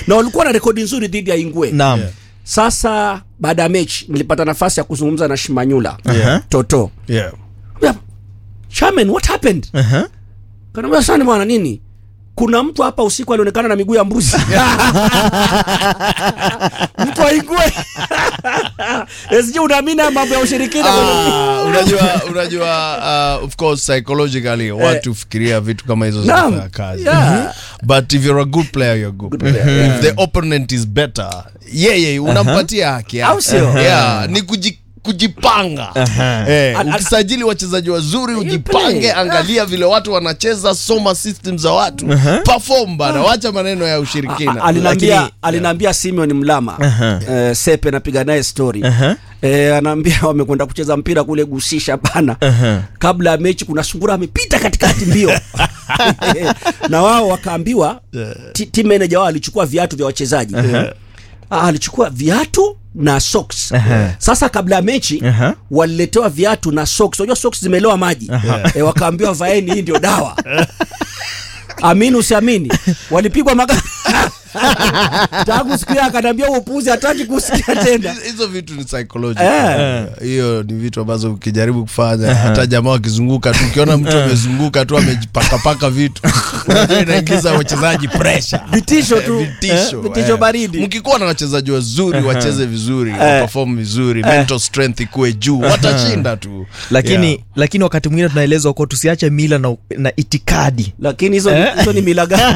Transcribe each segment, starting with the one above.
na walikuwa na rekodi nzuri dhidi ya Ingwe naam sasa baada ya mechi nilipata nafasi ya kuzungumza na Shimanyula Aha. Toto Yeah. Yeah. Chairman, what happened? Aha. Kanaambia sana bwana nini? Kuna mtu hapa usiku alionekana na miguu ya mbuzi. mtu aingwe. Sije unaamini haya mambo ya ushirikina Ah, unajua unajua uh, of course psychologically watu fikiria vitu kama hizo Naam. zinafanya kazi Yeah. but if you're a good player you're a good, player if the opponent is better yeye unampatia haki yake. Au sio? yeah, ni kuji kujipanga eh, Al- al- ukisajili wachezaji wazuri play. ujipange angalia vile watu wanacheza soma system za watu perform bana wacha maneno ya ushirikina alinambia Lakini- alinambia Simeon Mlama eh, Sepe napiga naye story Aha. eh, anaambia wamekwenda kucheza mpira kule gusisha bana kabla ya mechi kuna sungura amepita katikati mbio na wao wakaambiwa ti- team manager wao alichukua viatu vya wachezaji Ah, alichukua viatu na socks sasa kabla ya mechi Aha. waliletewa viatu na socks unajua socks zimeloa maji eh, wakaambiwa vaeni hii ndio dawa amini usiamini walipigwa maga tangu siku hiyo akaniambia huo upuzi hataki kusikia tena hizo vitu ni psychological hiyo ni vitu ambazo ukijaribu kufanya hata jamaa wakizunguka tu ukiona mtu amezunguka tu amejipakapaka vitu unajua inaingiza wachezaji pressure vitisho tu vitisho, eh, vitisho eh. baridi mkikuwa na wachezaji wazuri wacheze vizuri waperform vizuri mental strength ikuwe juu watashinda tu lakini Yeah. lakini wakati mwingine tunaelezwa kuwa tusiache mila na, na itikadi lakini hizo ni- hizo ni mila gani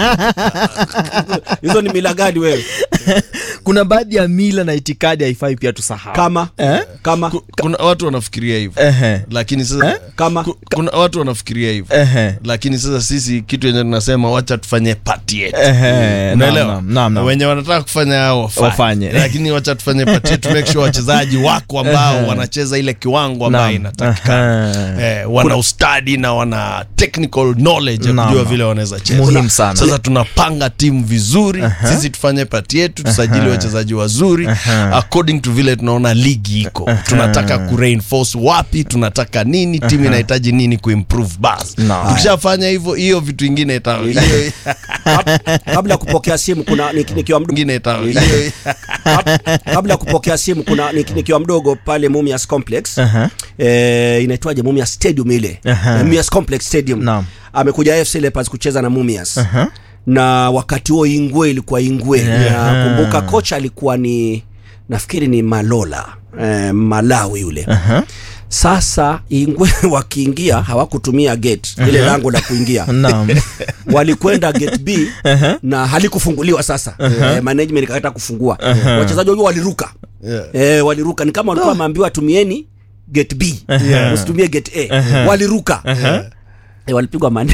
hizo ni mila gani wewe kuna baadhi ya mila na itikadi haifai pia tusahau kama kama Ku- kuna watu wanafikiria hivyo Ehe. lakini sasa kama ku- kuna watu wanafikiria hivyo Ehe. lakini sasa sisi kitu yenye tunasema wacha tufanye pati yetu Ehe, unaelewa naam, naam, naam. wenye wanataka kufanya hao wafanye, Wafanye. lakini wacha tufanye pati yetu make sure wachezaji wako ambao wanacheza ile kiwango ambayo Naam. inatakikana Aha. eh, wana ustadi na wana technical knowledge ya Naam, kujua naam. vile wanaweza cheza Muhimu sana. sasa tunapanga timu vizuri sisi tufanye pati yetu tusajili wachezaji wazuri according to vile tunaona ligi iko tunataka kureinforce wapi tunataka nini timu inahitaji nini kuimprove bas Naam. tukishafanya hivyo hiyo vitu ingine ita hiyo kabla ya kupokea simu kuna nik- nikiwa mdogo ingine ita hiyo Kab- kabla ya kupokea simu kuna nik- nikiwa mdogo pale Mumias Complex Aha. eh, inaitwaje Mumias Stadium ile Aha. Eh, Mumias Complex Stadium Naam. amekuja AFC Leopards kucheza na Mumias Aha. na wakati huo Ingwe ilikuwa Ingwe Aha. nakumbuka kocha alikuwa ni nafikiri ni Malola eh, Malawi yule Aha. sasa Ingwe wakiingia hawakutumia gate ile lango la kuingia Naam. walikwenda gate B na halikufunguliwa sasa eh, management ikakataa kufungua wachezaji wao waliruka Yeah. eh, waliruka ni kama walikuwa wameambiwa tumieni gate B usitumie gate A waliruka eh, walipigwa mane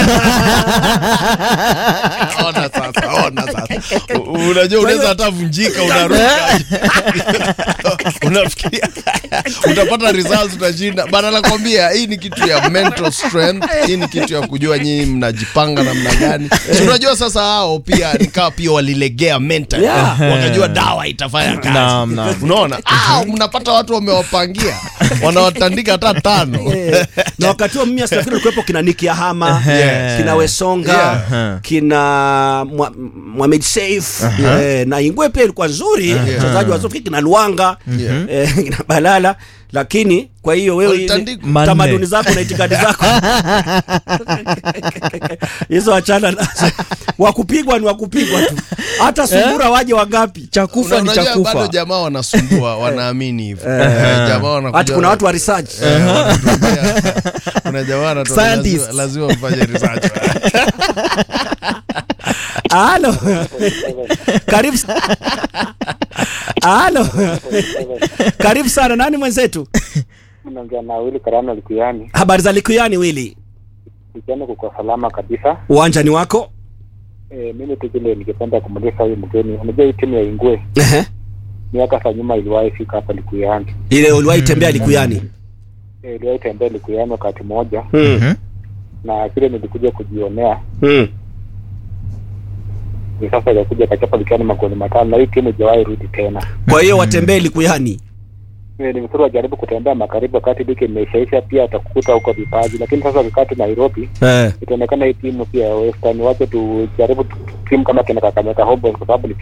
ona sasa ona sasa U- unajua unaweza hata vunjika unaruka unafikiria utapata results utashinda bana nakwambia hii ni kitu ya mental strength hii ni kitu ya kujua nyinyi mnajipanga namna gani Si unajua sasa hao pia nikawa pia walilegea mental Yeah. wakajua dawa itafanya kazi Naam, naam. unaona ah, mnapata watu wamewapangia wanawatandika hata tano Eh, na wakati huo mimi nafikiri ulikuwepo kina Niki Ahama Yes. kina Wesonga Yeah. kina Mwa- Mohamed Saif eh, na Ingwe pia ilikuwa nzuri wachezaji wazuri kina Luanga eh, kina Balala lakini kwa hiyo wewe ile- Walitandikwa. Manne. tamaduni zako na itikadi zako hizo achana nazo wakupigwa ni wakupigwa tu hata sungura waje wangapi chakufa ni Unajua bado chakufa jamaa wanasumbua wanaamini hivyo Eh, jamaa wanakuja- hati kuna watu wa research Eh, wanatuambia, kuna jamaa anatuambia Scientists. lazima- lazima mfanye research halo karibu s- halo karibu sana nani mwenzetu Naongea na Wili Karano Likuyani. habari za likuyani wili Kijana kuko salama kabisa. uwanja ni wako E, mimi tu vile ningependa kumuuliza huyu mgeni, unajua hii timu ya Ingwe Ehe. miaka za nyuma iliwahi fika hapa Likuyani. ile uliwahi tembea likuyani E, iliwahi tembea Likuyani wakati mmoja, mm. na vile nilikuja kujionea mm. ni sasa ikakuja kachapa Likuyani magoli matano, na hii timu ijawahi rudi tena. kwa hiyo watembee likuyani E, ni vizuri wajaribu kutembea magharibi wakati ligi imeishaisha, pia atakukuta huko vipaji, lakini sasa wakati Nairobi eh. itaonekana hii timu pia ya Western, wache tujaribu tu- timu kama kina Kakamega Homeboyz kwa sababu ni